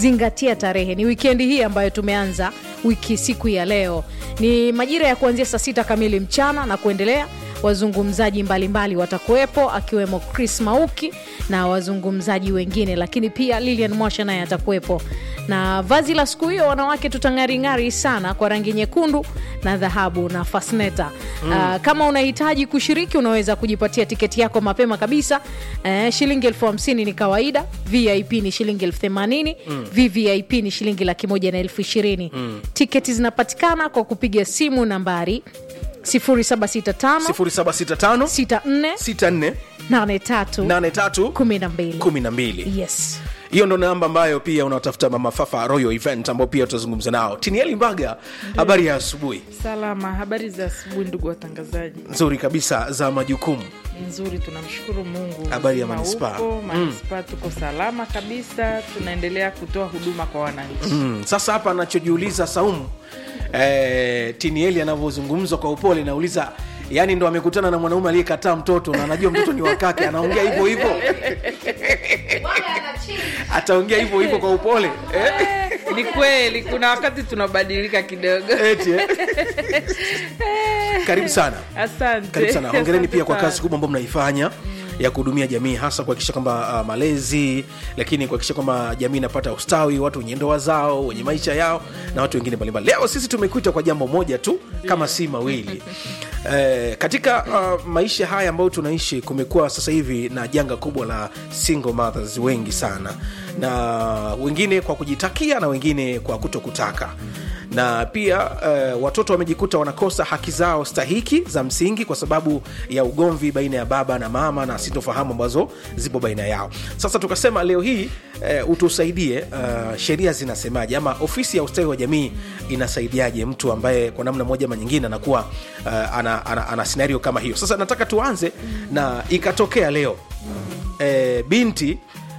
zingatia tarehe ni wikendi hii ambayo tumeanza wiki siku ya leo ni majira ya kuanzia saa sita kamili mchana na kuendelea wazungumzaji mbalimbali watakuwepo akiwemo chris mauki na wazungumzaji wengine lakini pia lilian mwasha naye atakuwepo na vazi la siku hiyo wanawake tutang'aring'ari sana kwa rangi nyekundu na dhahabu na fasneta mm. uh, kama unahitaji kushiriki unaweza kujipatia tiketi yako mapema kabisa uh, shilingi elfu hamsini ni kawaida vip ni shilingi elfu themanini mm. vvip ni shilingi laki moja na elfu ishirini mm. tiketi zinapatikana kwa kupiga simu nambari 0765 0765 64 64 83 83 12 12 yes hiyo ndo namba ambayo pia unatafuta mama fafa royal event ambao pia tutazungumza nao tinieli mbaga habari ya asubuhi Salama, habari za asubuhi ndugu watangazaji. nzuri kabisa za majukumu Nzuri, tunamshukuru Mungu. Habari ya Uzima manispaa. upo, manispaa tuko salama kabisa, tunaendelea kutoa huduma kwa wananchi. mm. sasa hapa anachojiuliza saumu eh, tinieli anavyozungumzwa kwa upole nauliza yani ndo amekutana na mwanaume aliyekataa mtoto na anajua mtoto ni wakake anaongea hivyo hivyo ataongea hivyo hivyo kwa upole eh? Ni kweli, kuna wakati tunabadilika kidogo. Eti, eh? karibu sana Asante, karibu sana hongereni pia kwa Asante kazi kubwa ambayo mnaifanya ya kuhudumia jamii hasa kuhakikisha kwamba uh, malezi lakini kuhakikisha kwamba jamii inapata ustawi watu wenye ndoa zao wenye maisha yao na watu wengine mbalimbali leo sisi tumekuita kwa jambo moja tu kama si mawili eh, katika uh, maisha haya ambayo tunaishi kumekuwa sasa hivi na janga kubwa la single mothers wengi sana na wengine kwa kujitakia na wengine kwa kutokutaka na pia uh, watoto wamejikuta wanakosa haki zao stahiki za msingi kwa sababu ya ugomvi baina ya baba na mama na sintofahamu ambazo zipo baina yao sasa tukasema leo hii uh, utusaidie uh, sheria zinasemaje ama ofisi ya ustawi wa jamii inasaidiaje mtu ambaye kwa namna moja ama nyingine anakuwa uh, ana, ana, ana scenario kama hiyo sasa nataka tuanze na ikatokea leo uh, binti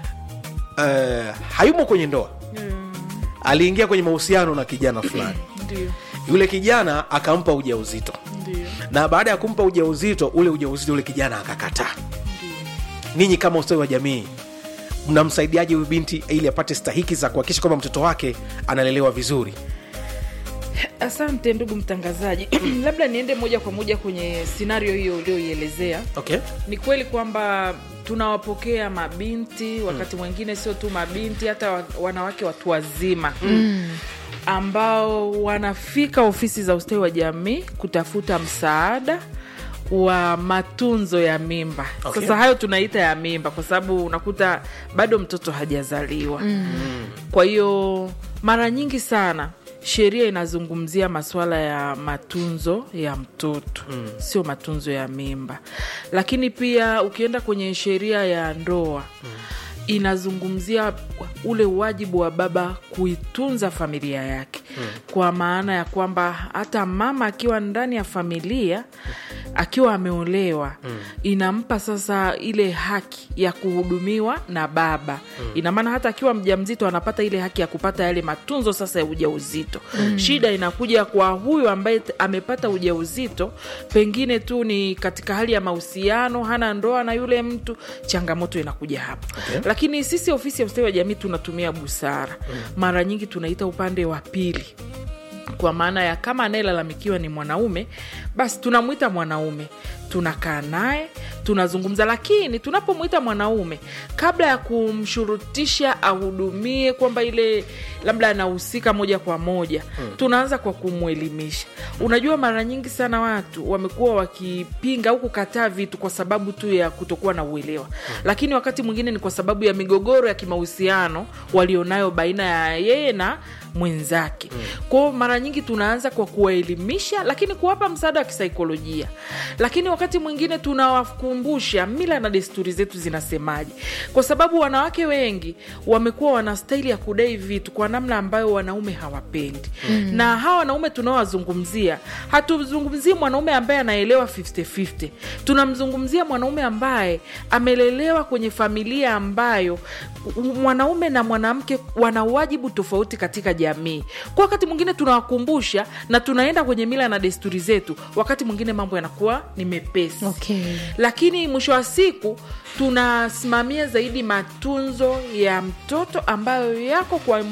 uh, hayumo kwenye ndoa aliingia kwenye mahusiano na kijana fulani Ndio, yule kijana akampa ujauzito ndio, na baada ya kumpa ujauzito ule ujauzito ule kijana akakataa ninyi kama ustawi wa jamii mnamsaidiaje huyu binti ili apate stahiki za kuhakikisha kwamba mtoto wake analelewa vizuri asante ndugu mtangazaji. Labda niende moja kwa moja kwenye scenario hiyo ulioielezea. okay ni kweli kwamba tunawapokea mabinti wakati mwingine sio tu mabinti hata wa- wanawake watu wazima mm. ambao wanafika ofisi za ustawi wa jamii kutafuta msaada wa matunzo ya mimba Okay. sasa hayo tunaita ya mimba kwa sababu unakuta bado mtoto hajazaliwa mm. kwa hiyo mara nyingi sana sheria inazungumzia masuala ya matunzo ya mtoto mm. sio matunzo ya mimba lakini pia ukienda kwenye sheria ya ndoa mm inazungumzia ule wajibu wa baba kuitunza familia yake hmm. kwa maana ya kwamba hata mama akiwa ndani ya familia akiwa ameolewa hmm. inampa sasa ile haki ya kuhudumiwa na baba hmm. ina maana hata akiwa mjamzito anapata ile haki ya kupata yale matunzo sasa ya ujauzito hmm. shida inakuja kwa huyu ambaye t- amepata ujauzito pengine tu ni katika hali ya mahusiano hana ndoa na yule mtu changamoto inakuja hapo Okay. lakini sisi ofisi ya ustawi wa jamii tunatumia busara mm. mara nyingi tunaita upande wa pili kwa maana ya kama anayelalamikiwa ni mwanaume basi tunamwita mwanaume tunakaa naye tunazungumza lakini tunapomwita mwanaume kabla ya kumshurutisha ahudumie kwamba ile labda anahusika moja kwa moja hmm. tunaanza kwa kumwelimisha unajua mara nyingi sana watu wamekuwa wakipinga au kukataa vitu kwa sababu tu ya kutokuwa na uelewa hmm. lakini wakati mwingine ni kwa sababu ya migogoro ya kimahusiano walionayo baina ya yeye na mwenzake mm. kwao mara nyingi tunaanza kwa kuwaelimisha lakini kuwapa msaada wa kisaikolojia lakini wakati mwingine tunawakumbusha mila na desturi zetu zinasemaje kwa sababu wanawake wengi wamekuwa wana staili ya kudai vitu kwa namna ambayo wanaume hawapendi mm. na hawa wanaume tunaowazungumzia hatuzungumzii mwanaume ambaye anaelewa 50-50 tunamzungumzia mwanaume ambaye amelelewa kwenye familia ambayo mwanaume na mwanamke wana wajibu tofauti katika jamii kwa wakati mwingine tunawakumbusha na tunaenda kwenye mila na desturi zetu wakati mwingine mambo yanakuwa ni mepesi Okay. lakini mwisho wa siku tunasimamia zaidi matunzo ya mtoto ambayo yako kwa